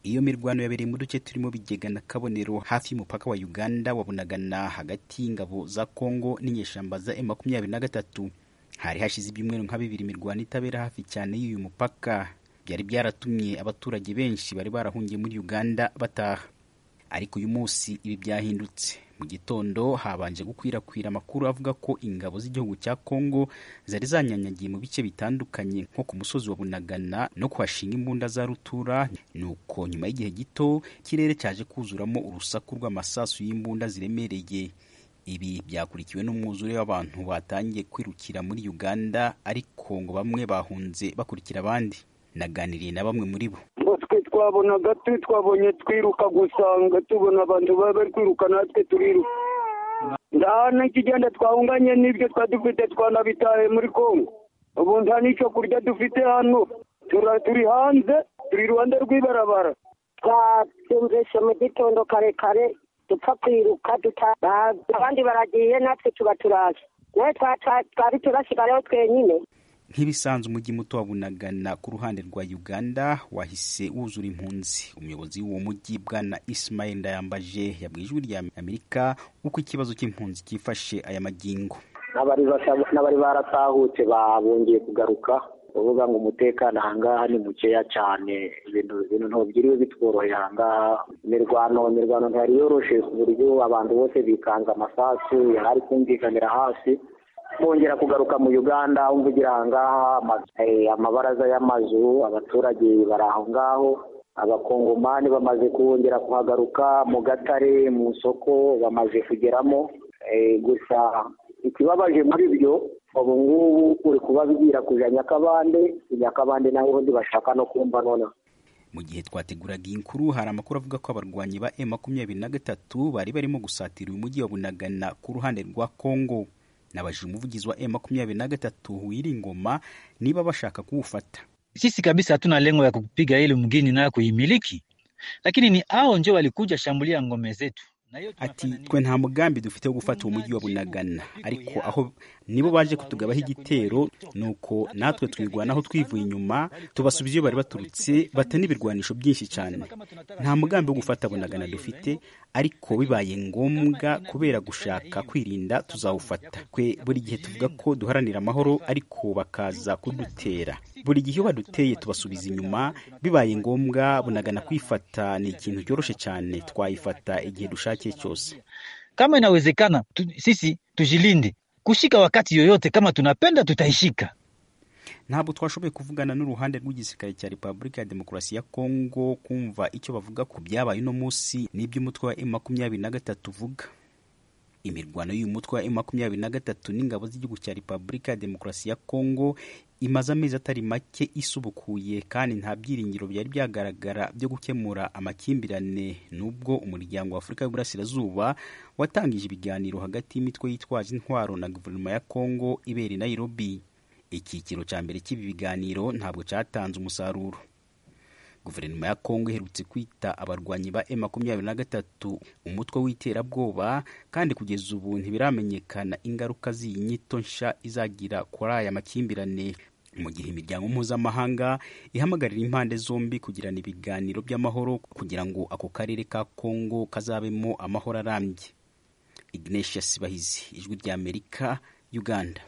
Iyo mirwano yabereye mu duce turimo Bigega na Kabonero hafi y'umupaka wa Uganda wa Bunagana hagati y'ingabo za Kongo n'inyeshyamba za M23 hari hashize ibyumweru nka bibiri imirwano itabera hafi cyane y'uyu mupaka byari byaratumye abaturage benshi bari barahungiye muri Uganda bataha ariko uyu munsi ibi byahindutse mu gitondo habanje gukwirakwira amakuru avuga ko ingabo z'igihugu cya Kongo zari zanyanyagiye mu bice bitandukanye nko ku musozi wa Bunagana no kuhashinga imbunda za rutura nuko nyuma y'igihe gito ikirere cyaje kuzuramo urusaku rw'amasasu y'imbunda ziremereye ibi byakurikiwe n'umwuzure w'abantu batangiye kwirukira muri Uganda ariko ngo bamwe bahunze bakurikira abandi naganiriye na bamwe muri bo twe twabonaga turi twabonye twiruka gusanga tubona abantu baba bari kwiruka natwe turiruka nta n'ikigenda twahunganye n'ibyo twari dufite twanabitaye muri kongo ubu nta n'icyo kurya dufite hano turi hanze turi iruhande rw'ibarabara twabyumvise mu gitondo karekare dupfa kwiruka abandi baragiye natwe tuba turaje nawe twari turasigayeho twenyine nk'ibisanzwe umujyi muto wa Bunagana ku ruhande rwa Uganda wahise wuzura impunzi umuyobozi w'uwo mujyi bwana Ismail Ndayambaje yabwiye ijwi rya Amerika uko ikibazo cy'impunzi cyifashe aya magingo n'abari baratahutse babongeye kugaruka bavuga ngo umutekano ahangaha ni mukeya cyane ibintu ntubyiriwe bitworoheye ahangaha imirwano imirwano ntiyari yoroshe ku buryo abantu bose bikanze amasasu yari kumvikanira hasi bongera kugaruka mu uganda umvugira ahangaha amabaraza y'amazu abaturage bari aho ngaho abakongomani bamaze kongera kuhagaruka mu gatare mu isoko bamaze kugeramo gusa ikibabaje muri byo ubu ngubu uri kubabwira kujya nyakabande nyakabande naho ubundi bashaka no kumva noneho mu gihe twateguraga iyi nkuru hari amakuru avuga ko abarwanyi ba e makumyabiri na gatatu bari barimo gusatira uyu mujyi wa bunagana ku ruhande rwa kongo nabajije umuvugizi wa M23 Uwiringoma niba bashaka kuufata. Sisi kabisa hatuna lengo ya kupiga ile mgini na kuimiliki, lakini ni hao ndio walikuja shambulia ngome zetu. Ati twe nta mugambi dufite wo gufata uwo mujyi wa Bunagana ariko aho nibo baje kutugabaho igitero nuko natwe twirwanaho twivuye inyuma tubasubiza iyo bari baturutse bata n'ibirwanisho byinshi cyane nta mugambi wo gufata Bunagana dufite ariko bibaye ngombwa kubera gushaka kwirinda tuzawufata twe buri gihe tuvuga ko duharanira amahoro ariko bakaza kudutera buri gihe iyo baduteye tubasubiza inyuma bibaye ngombwa Bunagana kwifata ni ikintu cyoroshye cyane twayifata igihe dushakiye Chose. Kama inawezekana tu, sisi tujilinde kushika wakati yoyote, kama tunapenda tutaishika. Ntabwo twashoboye kuvugana n'uruhande rw'igisirikare cya Repubulika ya Demokarasi ya Kongo kumva icyo bavuga ku byabaye uno munsi n'iby'umutwe wa M23 uvuga. Imirwano y'uyu mutwe wa M23 n'ingabo z'igihugu cya Repubulika ya Demokarasi ya Kongo imaze amezi atari make isubukuye kandi nta byiringiro byari byagaragara byo gukemura amakimbirane nubwo umuryango wa Afurika y'Uburasirazuba watangije ibiganiro hagati y'imitwe yitwaje intwaro na guverinoma ya Kongo ibera i Nairobi icyiciro cya mbere cy'ibi biganiro ntabwo cyatanze umusaruro guverinoma ya Kongo iherutse kwita abarwanyi ba M23 umutwe w'iterabwoba kandi kugeza ubu ntibiramenyekana ingaruka z'iyi nyito nsha izagira kuri aya makimbirane mu gihe imiryango mpuzamahanga ihamagarira impande zombi kugirana ibiganiro by'amahoro kugira ngo ako karere ka Kongo kazabemo amahoro arambye Ignatius Bahizi ijwi ry'Amerika Uganda